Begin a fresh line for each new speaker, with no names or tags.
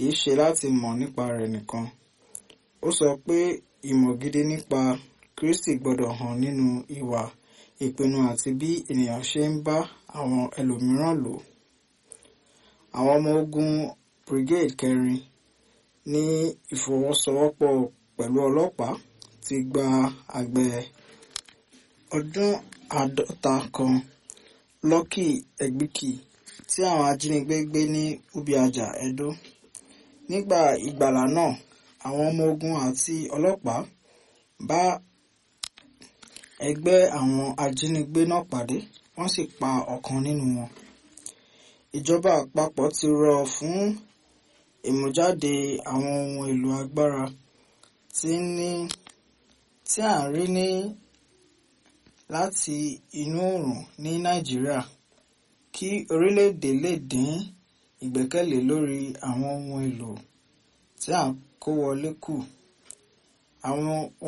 kì í ṣe láti mọ̀ nípa rẹ̀ nìkan ó sọ pé ìmọ̀ gidi nípa Kristi gbọ́dọ̀ hàn nínú ìwà ìpinnu àti bí ènìyàn ṣe ń bá àwọn ẹlòmíràn lò àwọn ọmọ ogun brigade kẹrin ní ìfọwọ́sowọ́pọ̀ pẹ̀lú ọlọ́pàá ti gba àgbẹ̀ ọdún àádọ́ta kan Lucky Egbìkì tí àwọn ajínigbé gbé ní Ubiaja Edo nígbà ìgbàlà náà àwọn ọmọ ogun àti ọlọ́pàá bá ẹgbẹ́ àwọn ajínigbé náà pàdé wọ́n sì pa ọ̀kan nínú wọn ìjọba àpapọ̀ ti rọ̀ fún ìmújáde àwọn ohun èlò agbára tí ní tí à ń rí ní láti inú oòrùn ní Nàìjíríà kí orílẹ̀-èdè lè dín ìgbẹ́kẹ̀lé lórí àwọn ohun èlò tí à ń kó wọlé kù àwọn